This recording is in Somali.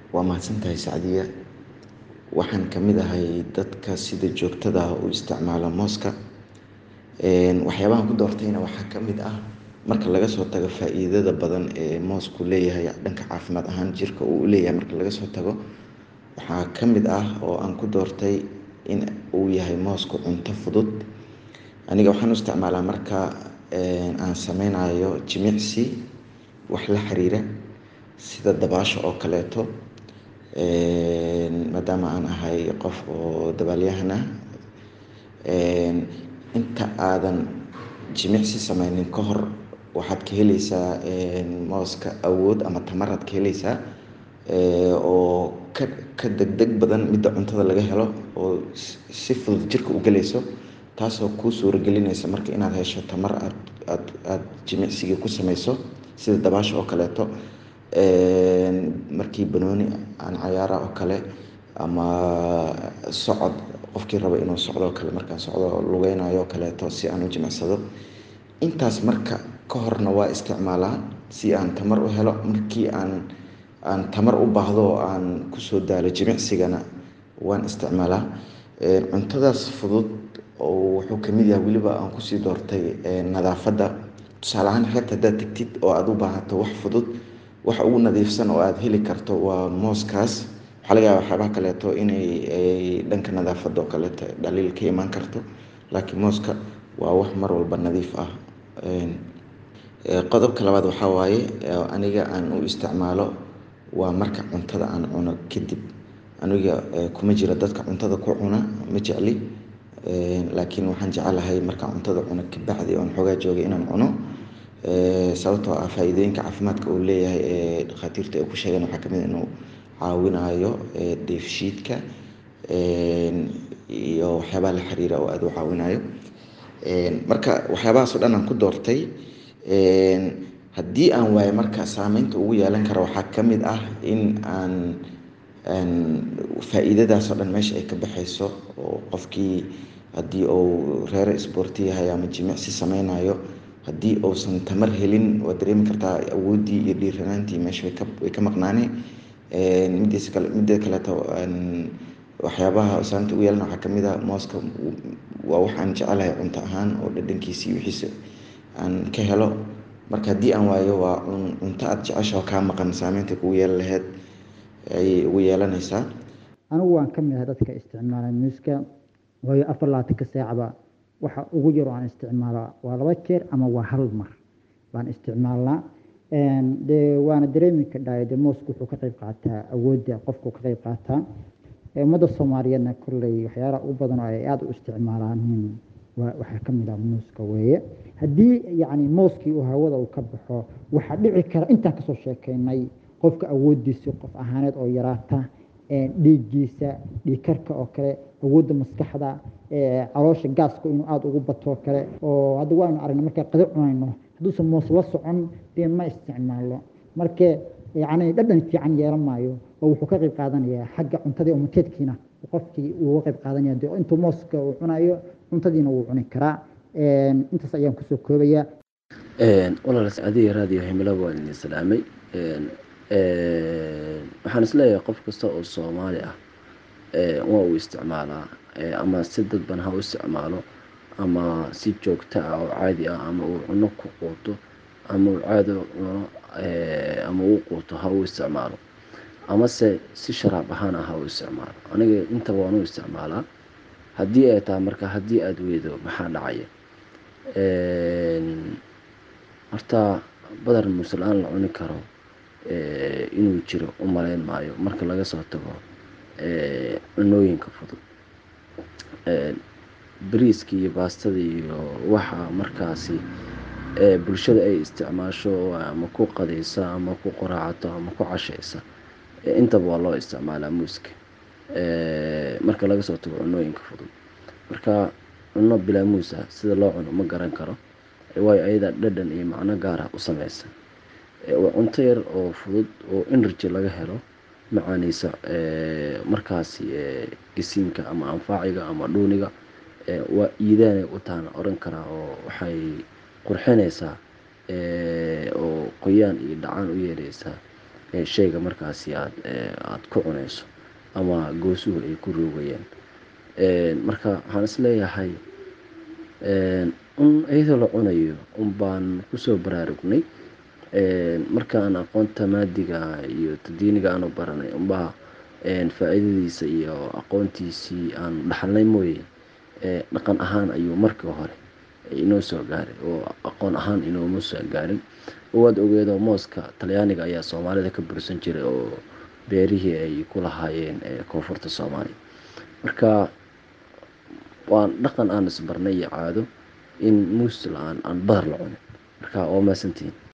waa mahadsantahay sacdiya waxaan ka mid ahay dadka sida joogtada ah u isticmaala mooska waxyaabahan ku doortayna waxaa ka mid ah marka laga soo tago faa-iidada badan ee moosku leeyahay dhanka caafimaad ahaan jirka uu leeyahay marka laga soo tago waxaa ka mid ah oo aan ku doortay in uu yahay moosku cunto fudud aniga waxaan u isticmaalaa marka aan sameynayo jimicsi wax la xiriira sida dabaasha oo kaleeto maadaama aan ahay qof oo dabaalyahan ah inta aadan jimicsi sameynin ka hor waxaad ka heleysaa mooska awood ama tamaraad ka heleysaa oo ka ka degdeg badan midda cuntada laga helo oo si fudud jirka u galeyso taasoo kuu suuragelinaysa marka inaad hesho tamar aad aad aada jimicsigii ku sameyso sida dabaasha oo kaleeto markii banooni aan cayaara oo kale ama socod qofkii raba inuu socdo o kale markaan socdo lugeynayo o kaleeto si aan u jimicsado intaas marka ka horna waa isticmaalaa si aan tamar u helo markii aan aan tamar u baahdo oo aan kusoo daalo jimicsigana waan isticmaalaa cuntadaas fudud oo wuxuu kamid yahay weliba aan kusii doortay nadaafadda tusaale ahaan xeebta haddaad tegtid oo aada u baahato wax fudud wax ugu nadiifsan oo aada heli karto waa mooskaas waxaa laga yaaba waxyaabaha kaleeto inay dhanka nadaafadda oo kaleeto dhaliil ka imaan karto laakiin mooska waa wax mar walba nadiif ah qodobka labaad waxaa waaye aniga aan u isticmaalo waa marka cuntada aan cuno kadib aniga kuma jiro dadka cuntada ku cuna ma jecli laakiin waxaan jecelahay markaan cuntada cuno kabacdi oon xoogaa joogay inaan cuno sababtoo ah faa-iidooyinka caafimaadka uu leeyahay ee dhakhaatiirta ay ku sheegeen waxaa kamid inuu caawinayo dheefshiidka iyo waxyaabaha la xiriira oo aada u caawinayo marka waxyaabahaas oo dhan aan ku doortay haddii aan waayo marka saameynta ugu yeelan kara waxaa kamid ah in aan faa-iidadaas oo dhan meesha ay ka baxeyso oo qofkii haddii uu reero isboorti yahay ama jimicsi sameynayo haddii uusan tamar helin waad dareemi kartaa awooddii iyo dhiiranaantii meesha way ka maqnaane midiisa kale midda kaleeto waxyaabaha saamta ugu yeelana waxaa kamid ah mooska waa wax aan jecelahay cunto ahaan oo dhadhankiisii wixiisa aan ka helo marka haddii aan waayo waa cunto aada jeceshaho kaa maqan saameynta kugu yeelan laheyd ayay ugu yeelanaysaa anigu waan ka mid ahay dadka isticmaala muuska waayo afar labaatanka saacba waxa ugu yar oo aan isticmaalaa waa laba jeer ama waa hal mar baan isticmaalnaa de waana dareemi kadhaay de moosku wuxuu ka qeyb qaataa awoodda qofku ka qeyb qaataa ummadda soomaaliyeedna kolley waxyaalaha ugu badan oo ay aada u isticmaalaan waxaa ka mid ah muuska weeye haddii yacni mooskii uu hawada uu ka baxo waxaa dhici kara intaan kasoo sheekeynay qofka awooddiisa qof ahaaneed oo yaraata dhiiggiisa dhiigkarka oo kale awoodda maskaxda caloosha gaaska inuu aada ugu bato oo kale oo hadda waaynu aragnay markaa qada cunayno hadduusan moos la socon dee ma isticmaalo marka yacni dhadhan fiican yeelan maayo oo wuxuu ka qayb qaadanayaa xagga cuntadii umateedkiina qofkii uuga qayb qaadanaya de intuu mooska uu cunayo cuntadiina wuu cuni karaa intaas ayaan kusoo koobayaa walaal sacadiya raadiyo himilaba waan idin salaamay waxaan isleeyahay qof kasta oo soomaali ah waa uu isticmaalaa ama si dadban ha u isticmaalo ama si joogto ah oo caadi ah ama uu cuno ku quuto ama uu caadi cuno ama uu quuto ha u isticmaalo amase si sharaab ahaan ah ha u isticmaalo aniga intaba waan u isticmaalaa haddii ay tahay marka haddii aada weydo maxaa dhacaya horta badar muusla-aan la cuni karo inuu jiro u maleyn maayo marka laga soo tago cunooyinka fudud bariiska iyo baastada iyo waxa markaasi bulshada ay isticmaasho ama ku qadaysa ama ku qoraacato ama ku cashaysa intaba waa loo isticmaalaa muuska marka laga soo tago cunooyinka fudud marka cuno bilaa muus ah sida loo cuno ma garan karo waayo ayadaa dhadhan iyo macno gaar ah u sameysa waa cunto yar oo fudud oo energy laga helo macaaneysa markaasi gisiinka ama anfaaciga ama dhuuniga waa iidaanay u taana oran karaa oo waxay qurxinaysaa oo qoyaan iyo dhacaan u yeeleysaa shayga markaasi aad aada ku cunayso ama goosuhu ay ku roogayaan marka waxaan isleeyahay un iyadoo la cunayo un baan kusoo baraarugnay markaan aqoonta maadiga iyo tadiiniga aanu baranay unbaa faa-iidadiisa iyo aqoontiisii aanu dhaxalnay mooye dhaqan ahaan ayuu markii hore inoo soo gaaray oo aqoon ahaan inooma soo gaarin waad ogeedoo mooska talyaaniga ayaa soomaalida ka bursan jiray oo beerihii ay ku lahaayeen koonfurta soomaaliya marka waan dhaqan aan isbarnay iyo caado in muus la-aan aan badar la cunin marka waa maasantihiin